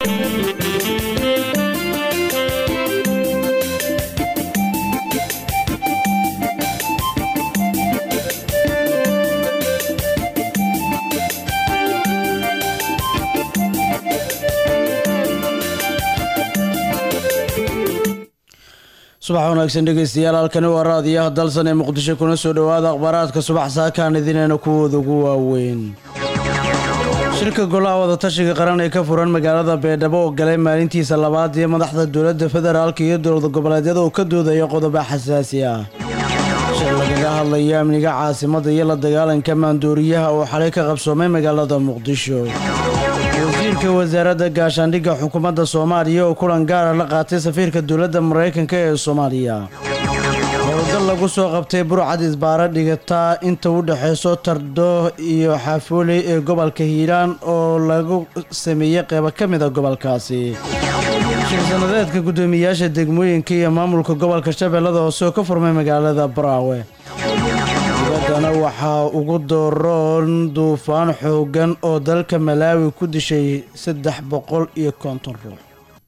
subax wanaagsan dhegeystayaal halkani waa raadiyaha dalsan ee muqdisho kuna soo dhowaada akhbaaraadka subax saakaan idinayna kuwooda ugu waaweyn shirka golaha wadatashiga qaran ee ka furan magaalada beedhabo oo galay maalintiisa labaad iyo madaxda dowladda federaalka iyo dowlad goboleedyada oo ka doodaya qodobo xasaasi ah shir lagaga hadlayo amniga caasimadda iyo la dagaalanka maandooriyaha oo xalay ka qabsoomay magaalada muqdisho wasiirka wasaaradda gaashaandhigga xukuumadda soomaaliya oo kulan gaara la qaatay safiirka dowladda maraykanka ee soomaaliya howlgal lagu soo qabtay burcad isbaara dhigataa inta u dhexayso tardho iyo xaafooley ee gobolka hiiraan oo lagu sameeyey qeybo ka mida gobolkaasi shir-sanadeedka guddoomiyaasha degmooyinka iyo maamulka gobolka shabeellada hoose oo ka furmay magaalada baraawe dibaddana waxaa ugu dooron duufaan xooggan oo dalka malaawi ku dishay saddex boqol iyo konton ruux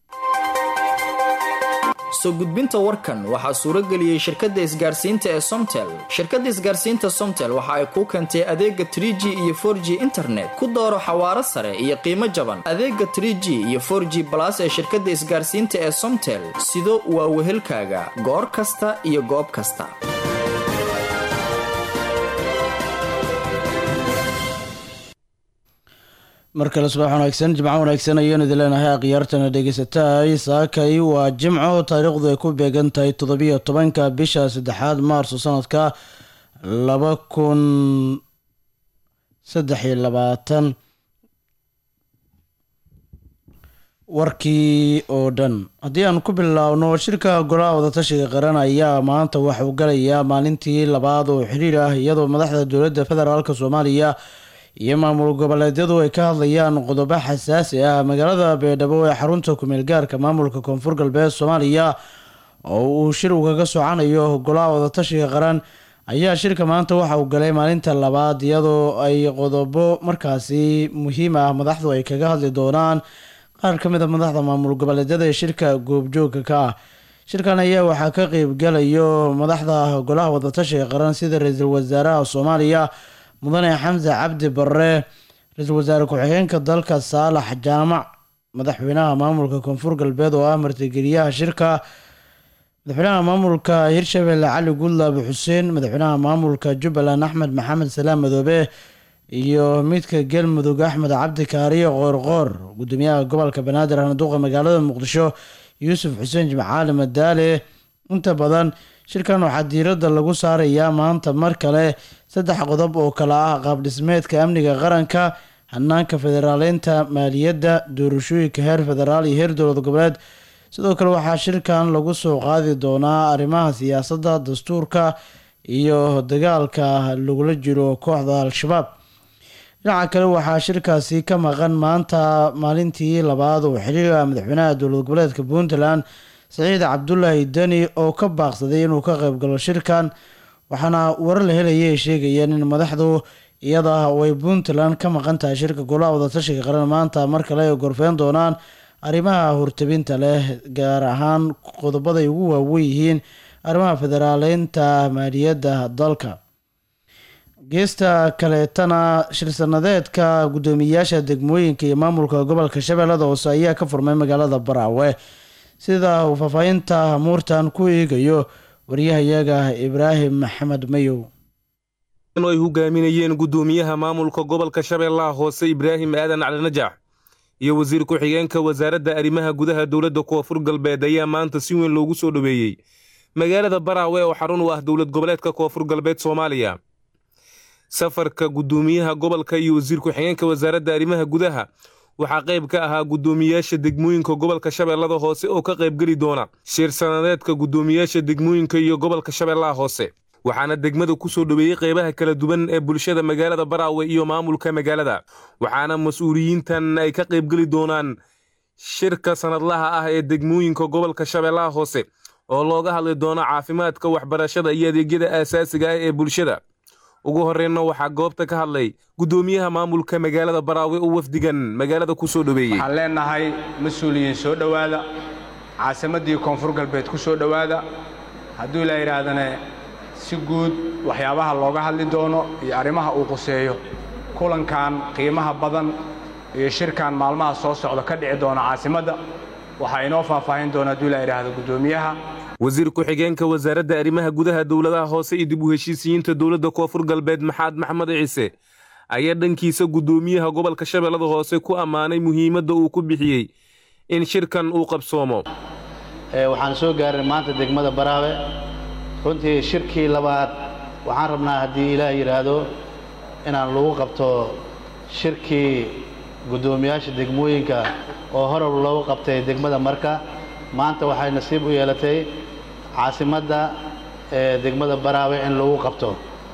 soo gudbinta warkan waxaa suuro geliyey shirkadda isgaarsiinta ee somtel shirkadda isgaarsiinta somtel waxa ay kuu keentay adeega trie g iyo for g internet ku dooro xawaaro sare iyo qiimo jaban adeega trie g iyo for g balas ee shirkadda isgaarsiinta ee somtel sido waa wehelkaaga goor kasta iyo goob kasta mar kale subax wanaagsan jimco wanaagsan ayaanu idin leenahay akhyaartana dhegeysataay saakay waa jimco taariikhdu ay ku beegan tahay toddobiyo tobanka bisha saddexaad maarso sanadka laba kun saddex iyo labaatan warkii oo dhan haddii aan ku bilaabno shirka golaha wadatashiga qaran ayaa maanta waxauu galayaa maalintii labaad oo xiriir ah iyadoo madaxda dowladda federaalk soomaaliya iyo maamul goboleedyadu ay ka hadlayaan qodobo xasaasi ah magaalada beedhabo ee xarunta kumeel gaarka maamulka koonfur galbeed soomaaliya oo uu shir ugaga socanayo golaha wadatashiga qaran ayaa shirka maanta waxa uu galay maalinta labaad iyadoo ay qodobo markaasi muhiim ah madaxdu ay kaga hadli doonaan qaar ka mid a madaxda maamul goboleedyada ee shirka goobjoogka ka ah shirkan ayaa waxaa ka qeybgalayo madaxda golaha wadatashiga qaran sida ra-iisul wasaaraha soomaaliya mudane xamse cabdi barre ra-iisul wasaare ku-xigeenka dalka saalax jaamac madaxweynaha maamulka koonfur galbeed oo ah martigeliyaha shirka madaxweynaha maamulka hirshabelle cali gudlaabe xuseen madaxweynaha maamulka jubbaland axmed maxamed salaam madoobe iyo midka galmudug axmed cabdi kaariyo qoorqoor gudoomiyaha gobolka banaadir handuuqa magaalada muqdisho yuusuf xuseen jimcaali madaale inta badan shirkan waxaa diiradda lagu saarayaa maanta mar kale saddex qodob oo kale ah qaabdhismeedka amniga qaranka hanaanka federaaleynta maaliyadda doorashooyinka heer federaal iyo heer dowlad goboleed sidoo kale waxaa shirkan lagu soo qaadi doonaa arrimaha siyaasadda dastuurka iyo dagaalka lagula jiro kooxda al-shabaab dhinaca kale waxaa shirkaasi ka maqan maanta maalintii labaad oo xiriira madaxweynaha dowlad goboleedka puntland saciid cabdulaahi deni oo ka baaqsaday inuu ka qaybgalo shirkan waxaana warar la helaya ay sheegayeen in madaxdu iyada way puntland ka maqan tahay shirka golaha wadatashiga qaran maanta mar kale ay gorfeyn doonaan arrimaha hortabinta leh gaar ahaan qodobaday ugu waawen yihiin arrimaha federaaleynta maaliyadda dalka geesta kaleetana shir-sanadeedka guddoomiyayaasha degmooyinka iyo maamulka gobolka shabeellada hoose ayaa ka furmay magaalada baraawe sida uu faahfaahinta muurtan ku eegayo waryahayaga ibraahim maxamed mayow ay hogaaminayeen guddoomiyaha maamulka gobolka shabeellaha hoose ibraahim aadan cali najax iyo wasiir ku-xigeenka wasaaradda arrimaha gudaha dowladda koonfur galbeed ayaa maanta si weyn loogu soo dhoweeyey magaalada baraawe oo xarun u ah dowlad goboleedka koonfur galbeed soomaaliya safarka guddoomiyaha gobolka iyo wasiir ku-xigeenka wasaaradda arrimaha gudaha waxaa qayb ka ahaa guddoomiyaasha degmooyinka gobolka shabeellada hoose oo ka qaybgeli doona shir sanadeedka guddoomiyaasha degmooyinka iyo gobolka shabeellaha hoose waxaana degmada ku soo dhoweeyey qaybaha kala duwan ee bulshada magaalada baraawe iyo maamulka magaalada waxaana mas-uuliyiintan ay ka qaybgeli doonaan shirka sanadlaha ah ee degmooyinka gobolka shabeellaha hoose oo looga hadli doono caafimaadka waxbarashada iyo adeegyada aasaasiga ah ee bulshada ugu horreynna waxaa goobta ka hadlay guddoomiyaha maamulka magaalada baraawe oo wafdigan magaalada ku soo dhoweeyey waxaan leennahay mas-uuliyiin soo dhowaada caasimaddii koonfur galbeed ku soo dhowaada hadduu ilaa yidhaahdane si guud waxyaabaha looga hadli doono iyo arrimaha uu quseeyo kulankan qiimaha badan iyo shirkan maalmaha soo socda ka dhici doona caasimadda waxaa inoo faahfaahin doona hadduu ilaa yidhaahdo guddoomiyaha wasiir ku-xigeenka wasaaradda arrimaha gudaha dowladaha hoose iyo dib u heshiisiyiinta dowladda koonfur galbeed maxaad maxamed ciise ayaa dhankiisa guddoomiyaha gobolka shabeellada hoose ku ammaanay muhiimadda uu ku bixiyey in shirkan uu qabsoomo waxaan soo gaarin maanta degmada baraawe runtii shirkii labaad waxaan rabnaa haddii ilaah yidhaahdo inaan lagu qabto shirkii guddoomiyaasha degmooyinka oo horab loogu qabtay degmada marka maanta waxay nasiib u yeelatay caasimadda ee degmada baraawe in lagu qabto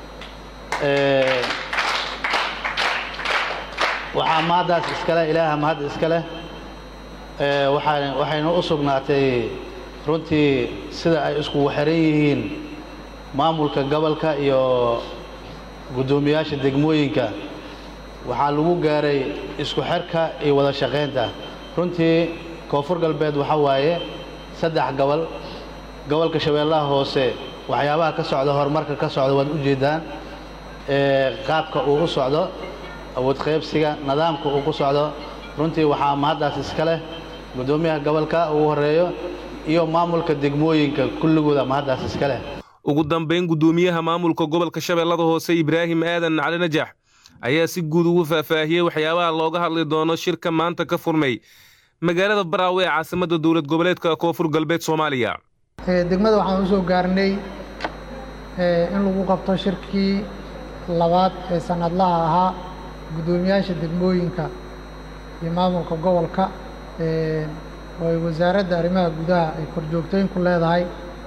waxaa mahaddaas iskale ilaaha mahad iska leh waxayna u sugnaatay runtii sida ay iskugu xiran yihiin maamulka gobolka iyo guddoomiyaasha degmooyinka waxaa lagu gaaray isku xirka iyo wada shaqaynta runtii koonfur galbeed waxa waaye saddex gobol gobolka shabeellaha hoose waxyaabaha ka socda horumarka ka socda waad u jeeddaan qaabka uu u socdo awood qaybsiga nidaamka uu ku socdo runtii waxaa mahaddaas iska leh guddoomiyaha gobolka ugu horreeyo iyo maamulka degmooyinka kulligooda mahaddaas iska leh ugu dambayn guddoomiyaha maamulka gobolka shabeellada hoose ibraahim aadan cali najax ayaa si guud ugu faahfaahiyey waxyaabaha looga hadli doono shirka maanta ka furmay magaalada baraawe ee caasimadda dowlad goboleedka koonfur galbeed soomaaliya degmada waxaan u soo gaarnay in lagu qabto shirkii labaad ee sanadlaha ahaa guddoomiyaasha degmooyinka iyo maamulka gobolka oo ay wasaaradda arrimaha gudaha ay korjoogtooyin ku leedahay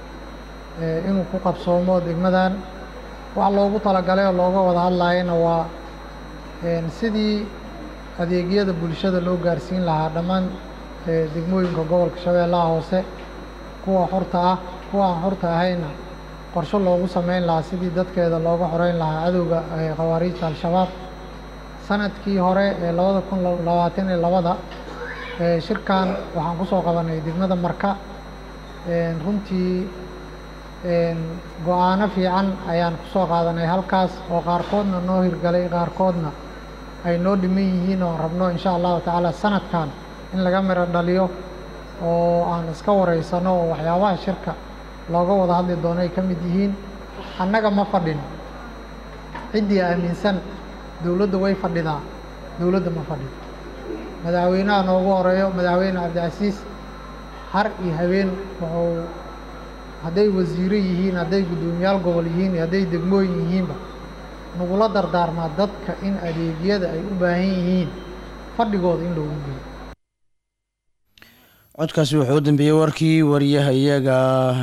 inuu ku qabsoomo degmadan wax loogu talagalay oo looga wada hadlayana waa sidii adeegyada bulshada loo gaarsiin lahaa dhammaan degmooyinka gobolka shabeellaha hoose kuwa xorta ah kuwa aan xorta ahayna qorsho loogu samayn lahaa sidii dadkeeda looga xoreyn lahaa cadowga khawaariijta al-shabaab sanadkii hore ee labada kun labaatan iyo labada shirkan waxaan ku soo qabanay degmada marka runtii go-aano fiican ayaan ku soo qaadanay halkaas oo qaarkoodna noo hirgalay qaarkoodna ay noo dhiman yihiin oo rabno insha allahu tacaala sanadkan in laga miro dhaliyo oo aan iska wareysano oo waxyaabaha shirka looga wada hadli doono ay ka mid yihiin annaga ma fadhin ciddii aaminsan dowladda way fadhidaa dowladda ma fadhido madaxweynaha noogu horeeyo madaxweyne cabdicasiis har iyo habeen wuxuu hadday wasiiro yihiin hadday guddoomiyaal gobol yihiin iyo hadday degmooyin yihiinba nagula dardaarmaa dadka in adeegyada ay u baahan yihiin fadhigooda in loogu geeyo codkaasi wuxuu u dambeeyey warkii wariyaha iyaga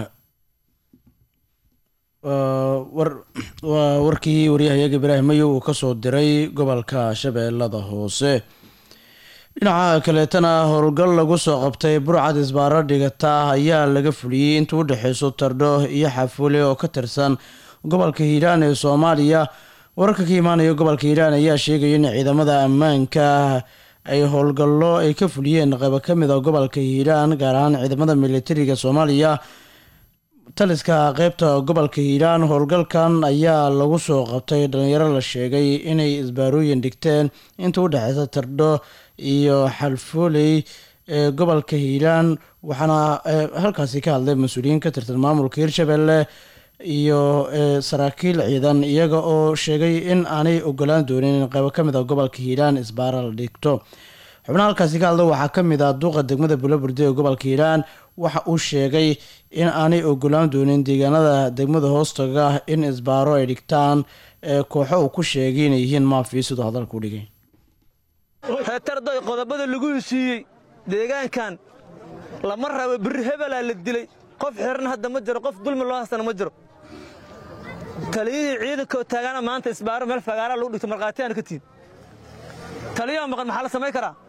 waa warkii waryahayaga ibraahim mayow uu kasoo diray gobolka shabeellada hoose dhinaca kaleetana howlgal lagu soo qabtay burcad isbaaro dhigata ayaa laga fuliyey inta u dhexeyso tardho iyo xafuule oo ka tirsan gobolka hiiraan ee soomaaliya wararka ka imaanaya gobolka hiiraan ayaa sheegaya in ciidamada ammaanka ay howlgallo ay ka fuliyeen qaybo ka mid a gobolka hiiraan gaar ahaan ciidamada militariga soomaaliya taliska qeybta gobolka hiiraan howlgalkan ayaa lagu soo qabtay dhalinyaro la sheegay inay isbaarooyin dhigteen inta u dhexeysa tardho iyo xalfooley ee gobolka hiiraan waxaana halkaasi ka hadlay mas-uuliyiin ka tirsan maamulka hirshabelle iyo saraakiil ciidan iyaga oo sheegay in aanay ogolaan doonin in qaybo ka mid a gobolka hiiraan isbaara la dhigto xubnaha halkaasi ka hadla waxaa ka mid ah duuqa degmada bulaburde ee gobolka hiiraan waxa uu sheegay in aanay ogolaan doonin deegaanada degmada hoostaga ah in isbaaro ay dhigtaan kooxo uu ku sheegay inay yihiin maafi siduu hadalka u dhigay heetardoy qodobada lagu heshiiyey deegaankan lama rabo birri hebelaa la dilay qof xiran hadda ma jiro qof dulmi loo haystana ma jiro taliyihii ciidanka taagaana maanta isbaaro meel fagaaraa lagu dhigto markhaatiyaana ka tihin taliyaha maqan maxaa la samayn karaa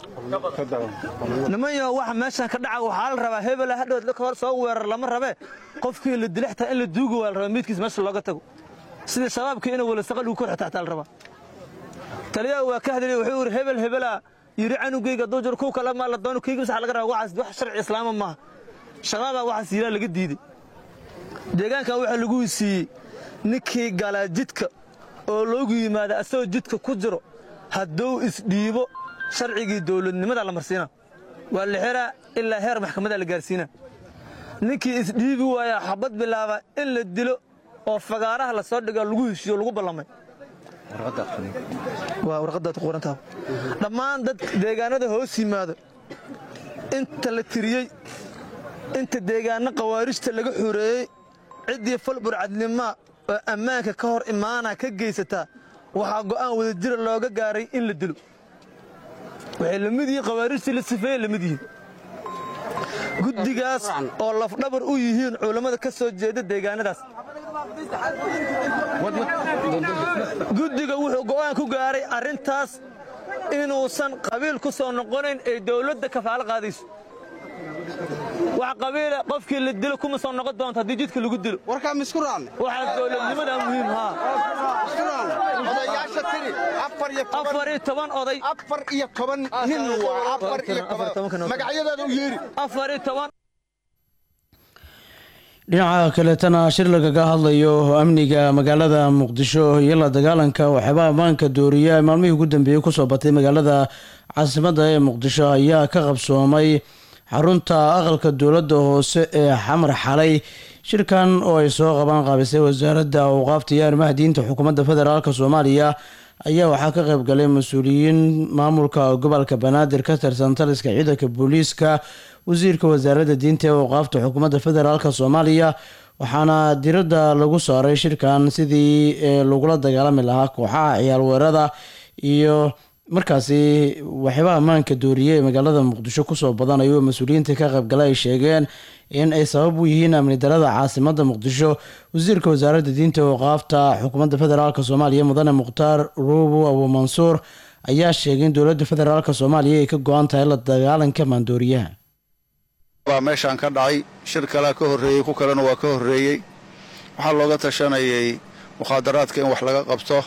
niman yo waxa meeshan ka dhaca waxaa la rabaa hebela hadhood soo weerar lama rabe qofkii la dilay xitaa in la duugi waa la rabaa miidkiis meesha looga tago sida shabaabka inuu walasaqa lagu kor xitaxtaa la rabaa taliyaha waa ka hadlay wuxuu yidhi hebel hebelaa yidhi canugayga hadduu jiro kuw kale maa la doono kayga masaxa laga rabaa waxaas wax sharci islaama maaha shabaabaa waxaas yidhaa laga diiday deegaankan waxaa lagu siiyey ninkii galaa jidka oo loogu yimaada asagoo jidka ku jiro hadduu isdhiibo sharcigii dowladnimadaa la marsiina waa la xiraa ilaa heer maxkamadaa la gaarsiina ninkii isdhiibi waayaa xabad bilaaba in la dilo oo fagaaraha la soo dhigo lagu heshiiyo lagu ballamay waa warqadaad qorantaa dhammaan dad deegaanada hoos yimaado inta la tiriyey inta deegaanno khawaarijta laga xoreeyey ciddii fal burcadnimaa oo ammaanka ka hor imaana ka geysataa waxaa go'aan wadajira looga gaaray in la dilo waxay la mid yihiin khawaarijtii la sifeeye la mid yihiin guddigaas oo lafdhabar u yihiin culammada ka soo jeeda deegaanadaas guddiga wuxuu go'aan ku gaaray arrintaas inuusan qabiil ku soo noqonayn ee dowladda kafaalo qaadayso wax qabiila qofkii la dilo kuma soo noqon doonto haddii jidka lagu dilo warkaa misku raacne waxaa dowladnimadaa muhiim haa misku raacne odayaasha tiri afar iyo toban afar iyo toban oday afar iyo toban nin waa afar iyo Afar toban toban kan- magacyadaada u yeeri afar iyo toban dhinaca kaleetana shir lagaga hadlayo amniga magaalada muqdisho iyo la dagaalanka waxyaabaa ammaanka dooriya ee maalmihii ugu dambeeyey kusoo batay magaalada caasimadda ee muqdisho ayaa ka qabsoomay xarunta aqalka dowladda hoose ee xamar xalay shirkan oo ay soo qabaan qaabisay wasaaradda awqaafta iyo arrimaha diinta xukuumadda federaalk soomaaliya ayaa waxaa ka qayb galay mas-uuliyiin maamulka gobolka banaadir ka tirsan taliska ciidanka booliiska wasiirka wasaaradda diinta ee awqaafta xukuumadda federaalk soomaaliya waxaana diradda lagu saaray shirkan sidii ee lagula dagaalami lahaa kooxaha ciyaal weerada iyo markaasi waxyaabaha ammaanka dooriye ee magaalada muqdisho kusoo badanayo mas-uuliyiinta ka qaybgala ay sheegeen in ay sabab u yihiin amni darada caasimada muqdisho wasiirka wasaaradda diinta ee awqaafta xukuumadda federaalk soomaaliya mudane mukhtaar ruubu abu mansuur ayaa sheegay in dowladda federaalk soomaaliya ay ka go-an tahay la dagaalanka maandooriyaha baa meeshaan ka dhacay shir kalea ka horreeyey ku kalena waa ka horreeyey waxaa looga tashanayay mukhaadaraadka in wax laga qabto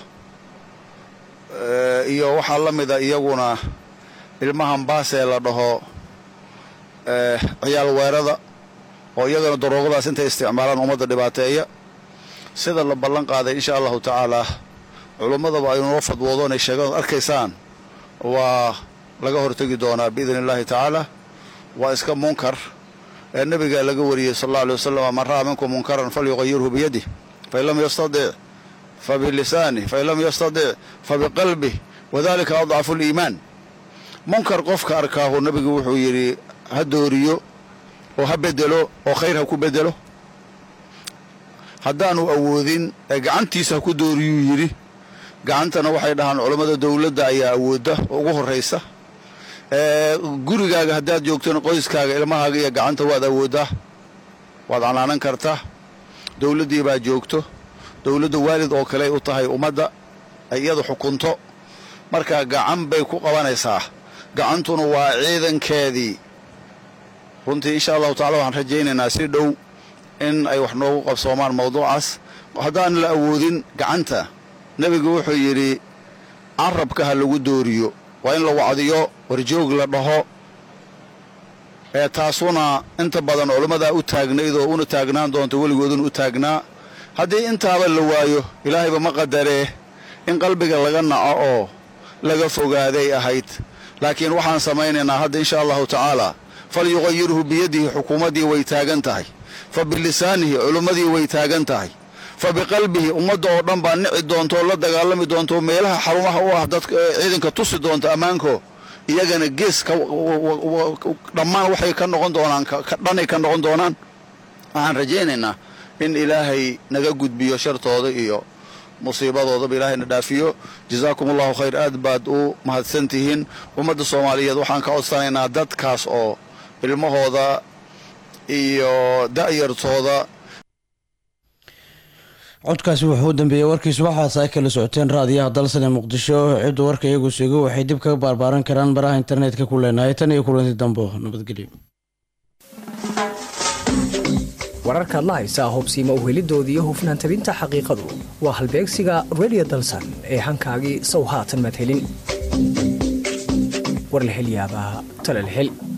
Eh, iyo waxaa la mida iyaguna ilmahan baasee la dhaho eh, ciyaal weerada oo iyagana daroogadaas intay isticmaalaan ummadda dhibaateeya sida la ballan qaaday insha allahu tacaalaa culummadaba ay noo fadwoodoon ay sheegaan arkaysaan waa laga hortegi doonaa biidni illaahi tacaala waa iska munkar ee nebigaa laga wariyey sal alla alay wasalam man ra'a minkum munkaran falyuqayirhu biyadih fain lam yastadic fabilisanih fain lam yastadic fabiqalbih wadalika adcafu liimaan munkar qofka arkaahu nebigu wuxuu yidhi ha dooriyo oo ha bedelo oo khayr ha ku bedelo haddaanu awoodin ee gacantiisa ha ku dooriyuu yidhi gacantana waxay dhahaan culammada dowladda ayaa awoodda oo ugu horraysa ee gurigaaga haddaad joogtona qoyskaaga ilmahaaga iyo gacanta waad awooddaa waad canaanan kartaa dowladdii baa joogto dowladda waalid oo kale u tahay ummadda ay iyadu xukunto markaa gacan bay ku qabanaysaa gacantuna waa ciidankeedii runtii insha allahu tacala waxaan rajaynaynaa si dhow in ay wax noogu qabsoomaan mawduucaas haddaan la awoodin gacanta nebigu wuxuu yidhi carabka ha lagu dooriyo waa in la wacdiyo warjoog la dhaho ee taasuna inta badan culimmadaa u taagnayd oo una taagnaan doonto weligooduna u taagnaa haddii intaaba la waayo ilaahayba ma qadaree in qalbiga laga naco oo laga fogaaday ahayd laakiin waxaan samaynaynaa hadda insha allahu tacaala falyuqayirhu biyadihi xukuumaddii way taagan tahay fa bilisaanihi culimmadii way taagan tahay fa biqalbihi ummadda oo dhan baa nici doonto oo la dagaalami doonto oo meelaha xarumaha u ah dadka ciidanka tusi doonto ammaanko iyagana gees ka dhammaan waxay ka noqon doonaan dhanay ka noqon doonaan waxaan rajaynaynaa in ilaahay naga gudbiyo shartooda iyo musiibadoodaba ilaahayna dhaafiyo jazaakum allahu khayr aad baad u mahadsan tihiin ummadda soomaaliyeed waxaan ka codsanaynaa dadkaas oo ilmahooda iyo da'yartooda codkaasi wuxuu u dambeeyey warkii subaxaas ay kala socoteen raadiyaha dalsane muqdisho ciddu warka iyagu sugo waxay dib kaga baarbaaran karaan baraha internetka ku leenahay tan iyo kulanti dambo nabadgelyo wararkaad la haysaa hubsiima uhelidooda iyo hufnaan tabinta xaqiiqadu waa halbeegsiga redio dalsan ee hankaagii sow haatan madhelin war la hel yaabaa tala la hel